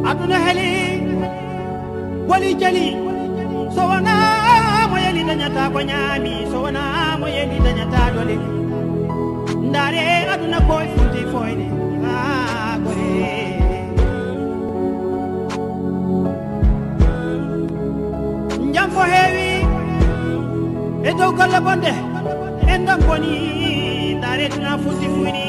aduna heli wali jali so wona mo yeli dañata ko ñaami so wona mo yeli dañata dole ndaare aduna koye funti foyde ha gore jam fo heewi e dow golle bonde en dam boni ndaare tuna funti fuyni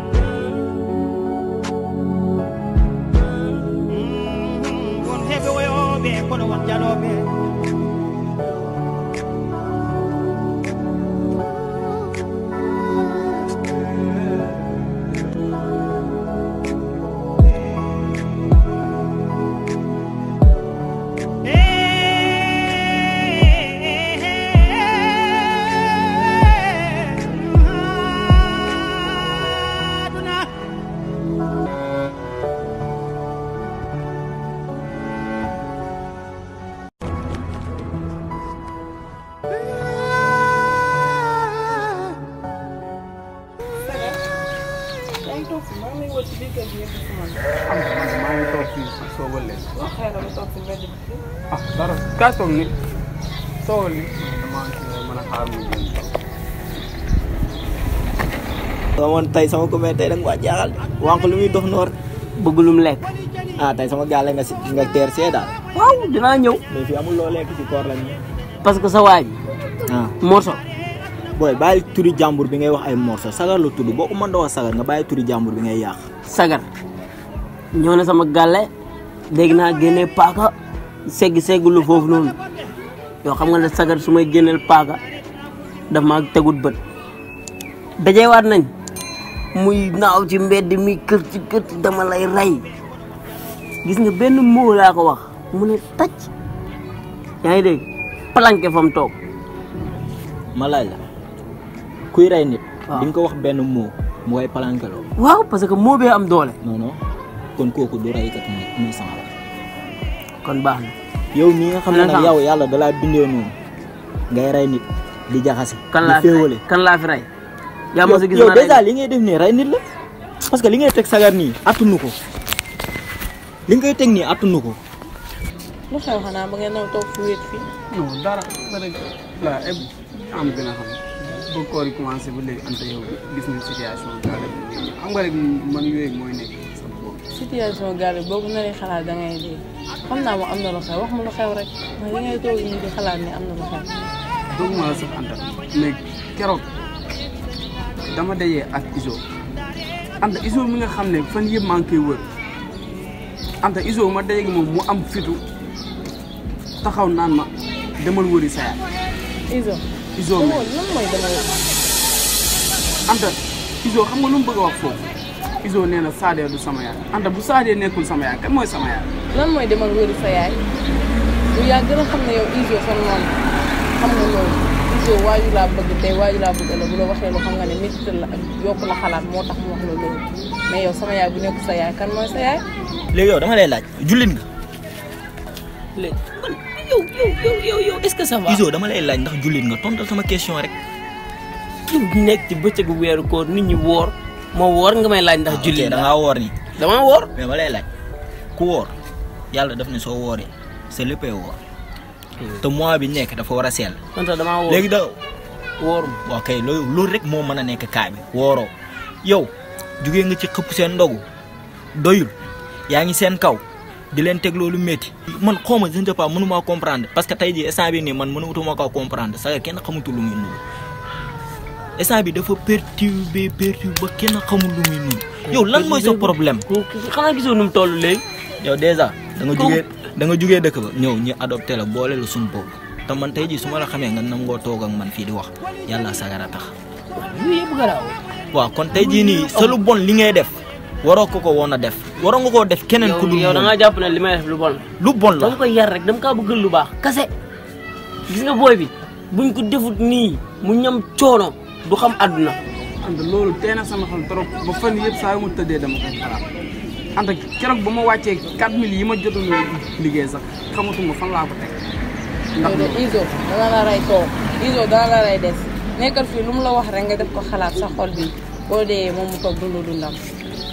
won heɓe woyoɓe kono won jaloɓe yaa ngi toog fi maa ngi lay wër ci biir kër gi yëpp si man. xam nga man maa ngi toog fii soogal leen. wax xëy na ba toog si mbedd bi fii. ah dara kaay toog ni soogal ni damaa kii mën a xaar mu génn. sama man tey sama commune tey da nga ko jaaxal wànq lu muy dox noor bëgg lu mu lekk ah tey sama gaale nga si nga teer see daal waaw dinaa ñëw mais fii amul loo lekk ci koor lañ parce que sa waa ji ah morso booy bàyyi turi jàmbur bi ngay wax ay morso sagar la tudd boo ko mën da wax sagar nga bàyyi turi jàmbur bi ngay yàq sagar ñëw na sama gàlle dégg naa génnee paaka segg seggulu foofu noonu yoo xam nga ne sagar su may génneel paaka daf maa tegut bët dajewaat nañ muy naaw ci mbedd mi kër ci kër ci dama lay rey gis nga benn moo laa ko wax mu ne tacc yaa ngi dégg planqué fa mu toog ma laaj la kuy rey nit waaw. di nga ko wax benn mot mu koy palankeloo waaw parce que moo bee am doole non non kon kooku du reykat nit muy sama la kon baax na yow mii nga xam ne nag Innocent. yow yàlla dalaa bindee noonu ngay rey nit di jaxase kan di laa fi féewale rey kan laa fi rey yaa ma sa gis yow ma rey dèjà li ngay def nii rey nit la parce que li ngay teg sagar nii attunu ko li ngay teg nii attunu ko lu xew xanaa ba ngeen naw toog fi wéet fii. non dara ba rek la eb am gën a xam ba koor yi commencé ba léegi ante yow gis nañ situation bi daal xam nga rek man yooyu mooy nekk sama bopp. situation gaal boo ko naree xalaat da ngay dee xam naa moom am na lu xew wax ma lu xew rek ndax li ngay toog nii di xalaat ni am na lu xew. doogu ma la sax anta mais keroog dama dajee ak iso anta iso mi nga xam ne fan yëpp maa ngi koy wër anta iso ma dajee gi moom mu am fitu taxaw naan ma demal wëri sa yaay Iso. iso mi demoo lan mooy demoo anta iso xam nga lu mu bëgg a wax foofu iso nee na saadee du sama yaay anta bu saadee nekkul sama yaay kan mooy sama yaay lan mooy demal wëri sa yaay bu yaa gën a xam ne yow Iso sa noonu xam nga loolu Iso waaju laa bëgg tey waaju laa bëgg la bu la waxee lu xam nga ne métti la ak yokk la xalaat moo tax mu wax la loolu mais yow sama yaay bu nekkul sa yaay kan mooy sa yaay. léegi yow dama lay laaj jullit nga léegi man yow yow yow yow yow est-ce que ça va iso dama lay laaj ndax jullit nga tontal sama question rek yow nekk ci bëccëgu weeru koor nit ñi woor moo woor nga may laaj ndax julli da ngaa woor ni damaa woor mais ma lay laaj ku woor yàlla daf ne soo wooree sa léppay woor te mois bi nekk dafa war a sell man sax damaa woor léegi da woorum waaw kay loolu loolu rek moo mën a nekk kaa bi wooroo yow jugee nga ci xëpp seen ndogu doyul yaa ngi seen kaw di leen teg loolu métti man xaw ma je ne sais pas mënu maa comprendre parce que tey jii instant bi nii man mënutuma ko comprendre sax kenn xamutul lu muy nuru instant bi dafa perturbé perturbé ba kenn xamul lu muy nuru yow lan mooy sa problème xanaa gisoo nu mu toll léegi yow dèjà da nga jugee da nga jugee dëkk ba ñëw ñu adopté la boole la suñu bopp te man tey jii su ma la xamee nga nangoo toog ak man fii di wax yàlla sagara tax yooyu yëpp garaaw waaw kon tey jii nii sa lu bon li ngay def waroo ko ko woon a def waroo nga koo def keneen ku dul yow da moom. ngaa jàpp ne li may def lu bon la lu bon la dama koy yar rek dama kaa bëggal lu baax kase gis nga booy bi buñ ko defut nii mu ñam coono du xam àdduna anta loolu tee na sama xel trop ba fan yëpp saa yu ma tëddee dama koy xalaat anta keroog ba ma wàccee 4000 yi ma jotoon a liggéey sax xamatuma fan laa ko teg ndax yow de Iso dana la rey toog Iso dana la rey des nekkal fii lu mu la wax rek nga def ko xalaat sa xol bi boo dee moom mu toog dundu dundam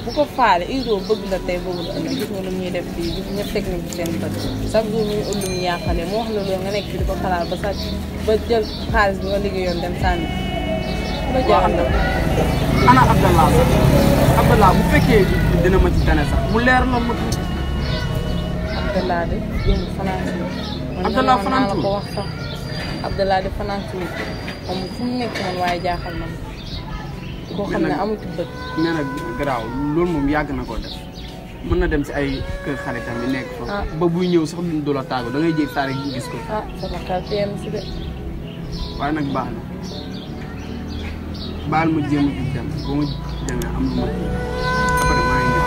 bu ko faale Izo bëgg la tey bëgg la ëllëg gis nga lu ñuy def fii gis ñëpp teg nañ ci seen bët chaque jour muy ut lu mu yàqale mu wax la loolu nga nekk fi di ko xalaat ba sàcc ba jël xaalis bi nga liggéeyoon dem sànni ku la jaaxal la ana Abdallah sax Abdallah bu fekkee dina ma ci tane sax mu leer la ma Abdallah de yéen fanaan si man Abdallah naa fanaan la si ko wax sax Abdallah de fanaan si moom fu mu nekk man waaye jaaxal na ma koo xam ne amul ci bët nee na garaaw loolu moom yàgg na koo def mën na dem si ay kër xaritam yi nekk fa Ah. ba buy ñëw sax duñ du la tàggu da ngay jég saa rek gis ko ah sama xel teel si de waaye nag baax na baal ma jéem a jug dem ba ma demee am lu ma kii après maa ngi ñëw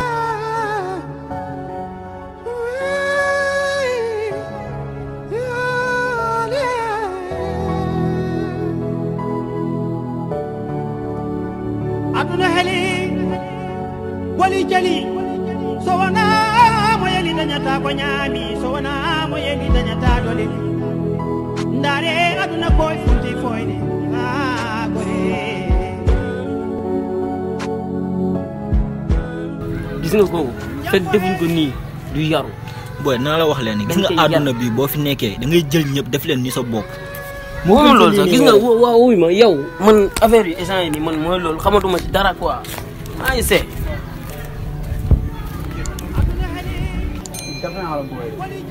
aduna heli boli jali so wona mo yeli dañata ko ñaami so wona mo yeli dañata dole ndaare aduna koye funti foyde ha gore gis nga kooku fekk defuñ ko nii du yaru booy naa la wax leen gis Dañ nga koy yar. àdduna bi boo fi nekkee da ngay jël ñëpp def leen ni sa bopp. moo gën loolu sa sax lii gis nii nga yow. waaw wuy ma yow man affaire yi instant yi nii man mooy loolu xamatuma ci dara quoi maa ngi see dafa naa la booy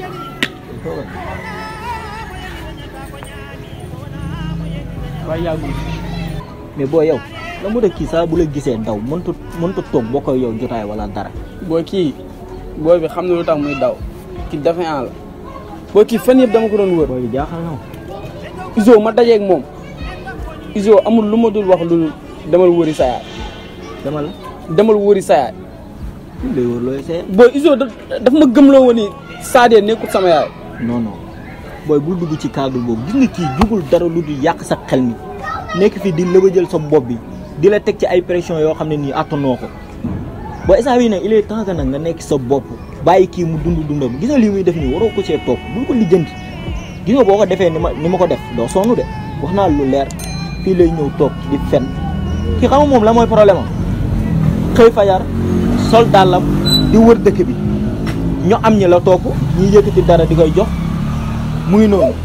waaye yàggul mais boo yow la mu kii saa bu la gisee daw mënta mënta toog boo koy yow jotaay wala dara. booy kii booy bi xam na lu tax muy daw kii dafa naa la booy kii fan yëpp dama ko doon wër booy bi jaaxal na ma. Izo ma dajeeg moom Izo amul lu ma dul wax lu demal wëri sa yaay dama la demal wëri sa yaay lay wër looy see. booy Izo da daf ma gëmloo woon ni Sadio nekkul sama yaay non non booy bul dugg ci cadre boobu gis nga kii jugul dara lu dul yàq sa xel mi nekk fi di lëbëjël sa bopp bi di la teg ci ay pression yoo xam ne nii attanoo ko booy instant bii nag il est temps que nag nga nekk sa bopp bàyyi kii mu dund dundam gis nga lii muy def nii waroo ko cee topp bul ko lijjanti gis nga boo ko defee ni ma ni ma ko def doo sonn de wax naa lu leer fii lay ñëw toog di fen kii xam nga moom la mooy problème am xëy fajar sol dàllam di wër dëkk bi ñu am ñi la topp ñi yëkkati dara di koy jox mu ngi noonu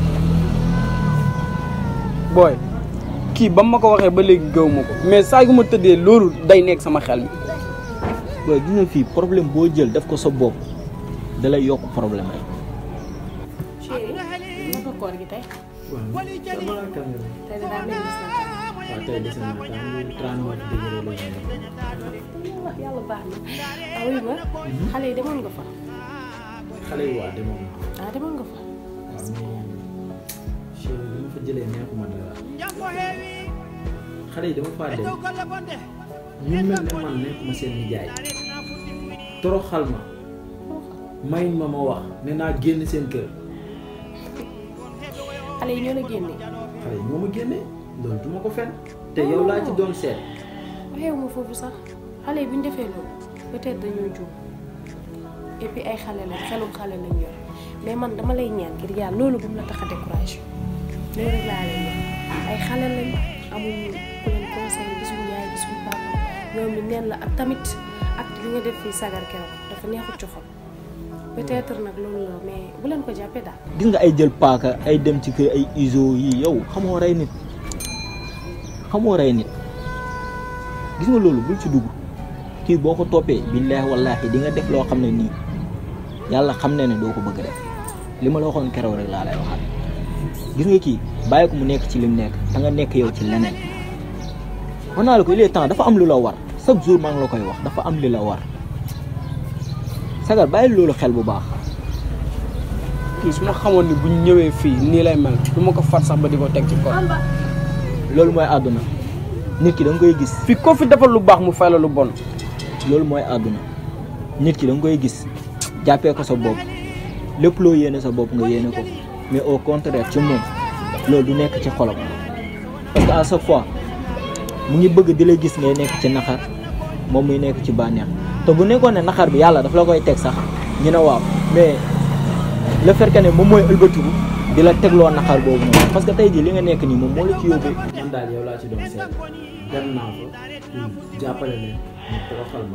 booy kii ba ma ko waxee ba léegi gëw ma ko mais saa gu ma tëddee loolu day nekk sama xel mi booy gis nga fii problème boo jël def ko sa bopp da lay yokk problème rek chéri naka koor gi tey tey de daa mel ni gis na waaw tey des na temps ñu trente degré la ñu ko yàlla baax na ah oui ma xale yi demoon nga fa xale yi waa demoon na ah demoon nga fa waaw mais chéri bi ma fa jëlee neexuma dara xale yi dama faa dem ñu mel ne man nekkuma seen nijaay toroxal ma may ma ma wax ne naa génn seen kër xale yi ñoo la génne xale yi ñoo ma génne loolu du ma ko fen te yow laa ci doon seet waxeewu ma foofu sax xale yi bu ñu defee loolu peut-être dañoo juum et puis ay xale lañ xelum xale lañ yor mais man dama lay ñaan ngir yàlla loolu bu mu la tax a découragé loolu rek laa lay ñaan ay xale lañ amuñu ku leen conseil gisuñu yaay gisuñu papa ñoom li neen la ak tamit ak li nga def fii sagar keroog dafa neexut ci xol peut-être nag loolu la mais bu leen ko jàppee daal. gis nga ay jël paaka ay dem ci kër ay iso yi yow xamoo rey nit xamoo rey nit gis nga loolu bul ci dugg kii boo ko toppee billaahi wallaahi di nga def loo xam ne nii yàlla xam ne ne doo ko bëgg def li ma la waxoon keroog rek laa lay waxaat gis nga kii bàyyi ko mu nekk ci lim nekk da nga nekk yow ci leneen wax naa la ko il est temps dafa am lu la war chaque jour maa ngi la koy wax dafa am li la war sagar bàyyi loolu xel bu baax kii su ma xamoon ni buñ ñëwee fii nii lay mel du ma ko fat sax ba di ko teg ci kaw loolu mooy àdduna nit ki da nga koy gis fii ko fi defal lu baax mu fay la lu bon loolu mooy àdduna nit ki da nga koy gis jàppee ko sa bopp lépp loo yéene sa bopp nga yéene ko mais au contraire ci moom loolu du nekk ci xolam parce que à chaque fois mu ngi bëgg di la gis ngay nekk ci naxar moom muy nekk ci bànneex te bu nekkoon ne naxar bi yàlla daf la koy teg sax ñu ne waaw mais le fait que ne moom mooy ëlbatiku di la tegloo naxar boobu noonu parce que tey jii li nga nekk nii moom moo la ci yóbbee man daal yow laa ci doon seet dem naa fa pour jàppale leen ñu toroxal ma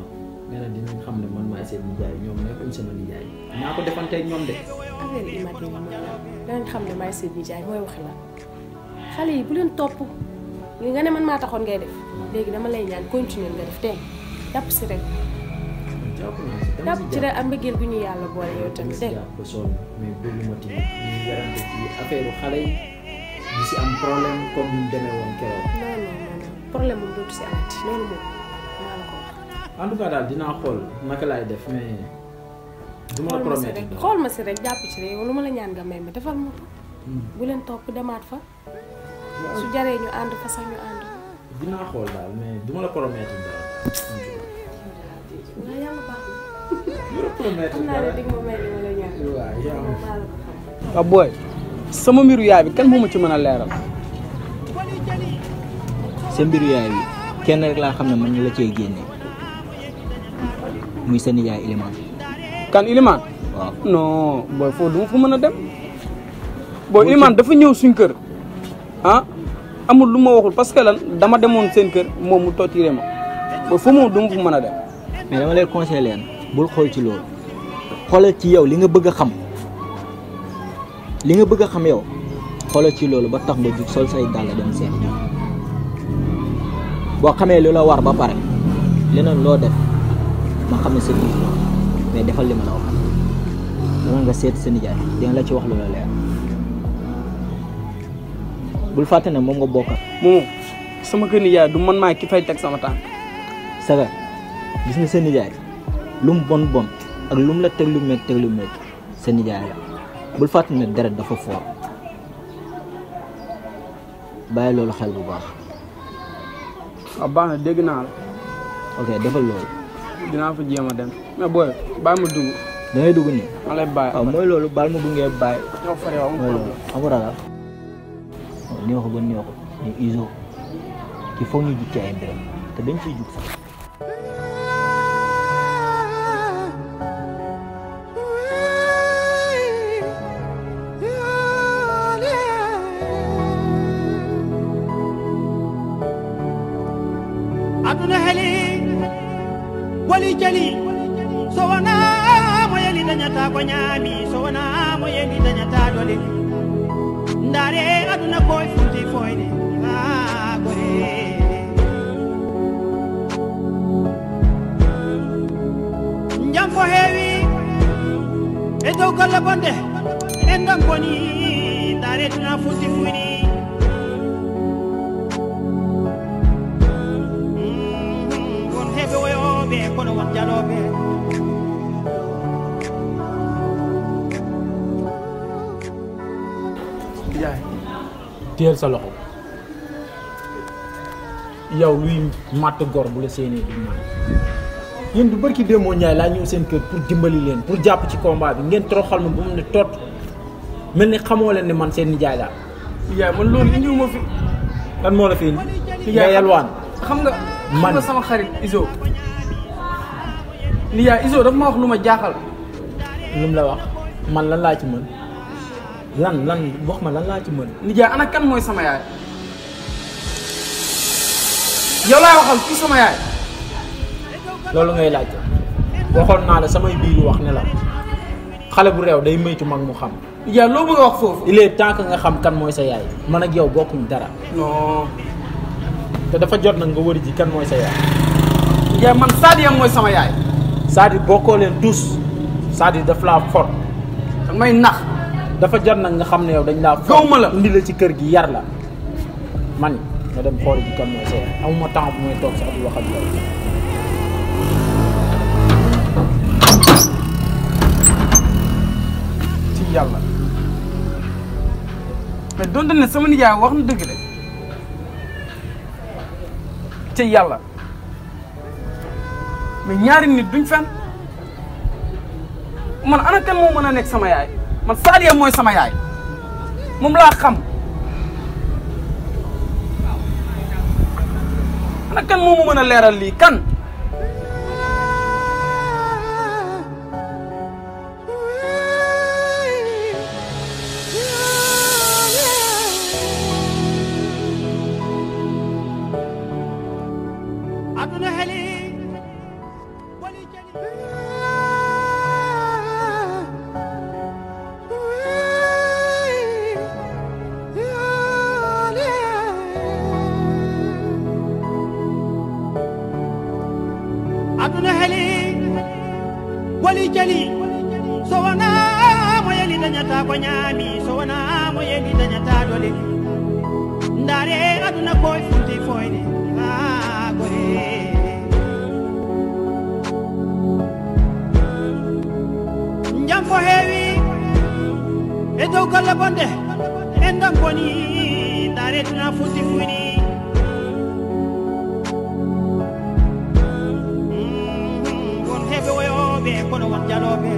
nee na dinañ xam ne man maay seen nijaay ñoom nekkuñ sama nijaay naa ko defanteeg ñoom de affaire immaté yi mooy lan danañ xam ne maay seen nijaay mooy waxi la xale yi bu leen topp li nga ne man maa taxoon ngay def léegi dama lay ñaan continuer nga def tey jàpp si rek jàpp naa si dama jàpp si ci rek ak mbëggeel bu ñu yàlla boole yow dama tamit si dégg jàpp ba sonn mais bëgguma tamit ñu werante ci affaire xale yi di si am problème comme ni mu demee woon keroog non non non non problème moom dootu si amati loolu moom maa la ko wax en tout cas daal dinaa xool naka laay def mais du ma la xool ma si promettre rek xool ma si rek jàpp ci rek yow lu ma la ñaan nga may ma defal ma ko bu leen topp demaat fa su jaree ñu ànd fa sax ñu ànd dinaa xool daal mais du ma la promettre daal en tout cas waaye yàlla baax du la promettre na xam naa ne dara dig ma may li ma la ñaan waaw yaa moom maa la ko xam waaw booy sama mbiru yaay bi kan moo ma ci mën a leeral sa mbiru yaay bi kenn rek laa xam ne man ñu la cee génne muy sa nijaay Iliman kan Iliman waaw non booy foofu du ma fa mën a dem booy Iliman dafa ñëw suñ kër ah amul lu ma waxul parce que lan dama demoon seen kër moom mu totiré ma booy foofu moom du ma fa mën a dem mais dama lay conseillé leen bul xool ci loolu xoolal ci yow li nga bëgg a xam li nga bëgg a xam yow xoolal ci loolu ba tax nga jug sol say dàll dem seet ji boo xamee lu la war ba pare leneen loo def ma xam ne sa biir la mais defal li ma la wax dama nga seet sa nijaay dina la ci wax lu la leer bul fàtte ne moom nga bokkal moom sama kër nijaay du man maa ki fay teg sama tànk saga gis nga sa nijaay lu mu bon bon ak lu mu la teg lu métti teg lu métti sa nijaay la bul fàtte ne deret dafa foor bàyyi loolu xel bu baax waaw baax na dégg naa la ok defal loolu dinaa fa jéem a dem mais booy bàyyi ma dugg da ngay dugg nii ma lay bàyyi waaw mooy loolu baal ma bungee bàyyi ñoo fare waaw mooy loolu amul ragal waaw neexu ba neexu ñu iso il faut ñu jug ci ay mbiram te dañ ciy jug sax aduna heli wali jali so wona mo yeli dañata ko ñaami so wona mo yeli dañata dole ndaare aduna koye fulti foyde ha gore jam ko heewi e dow golle bonde en ɗon boni ndaare duna fulti fuyni Mm, won heɓe woyoɓe kono won jaloɓe yaay teel sa loxo yow luy matt gor bu la séenee du man yéen du barki démoo Njaay laa ñëw seen kër pour dimbali leen pour jàpp ci combat bi ngeen toroxal ma bu mu ne tot mel ni xamoo leen ne man seen nijaay laa nijaay man loolu indiwuma fi lan moo la fi indi Nijaay nga yalwaan xam nga xam Man. nga sama xarit Iso nijaay Iso dafa ma wax lu ma jaaxal lu mu la wax man lan laa ci mën lan lan wax ma lan laa ci mën nijaay ana kan mooy sama yaay yow laay waxal kii sama yaay loolu ngay laajte waxoon naa la samay biir wax ne la xale bu réew day moytu mag mu xam nijaay loo bëgg a wax foofu il est temps que nga xam kan mooy sa yaay man ak yow bokkuñ dara non te dafa jot nag nga wëri ji kan mooy sa yaay nijaay man Sadia mooy sama yaay c'est-à-dire bokkoo leen tous c'est-à-dire daf laa fort da may nax dafa jot nag nga xam ne yow dañ laa fort Gawma la. indi la ci kër gi yar la man nga dem xool ji kan mooy sa yaay amuma temps bu may toog sax di wax ak yow ci yàlla mais donte ne sama nijaay wax na dëgg de ci yàlla mais ñaari nit duñ fen man ana kan moo mën a nekk sama yaay man Sadia mooy sama yaay moom laa xam ana kan moo ma mën a leeral lii kan aduna heli wali jali so wona mo yeli dañata ko ñaami so wona mo yeli dañata dole ndaare aduna koye funti foyde ha gore jam ko heewi e dow golle bonde en dam boni ndaare tuna funti fuyni won heɓe woyoɓe kono won jaloɓe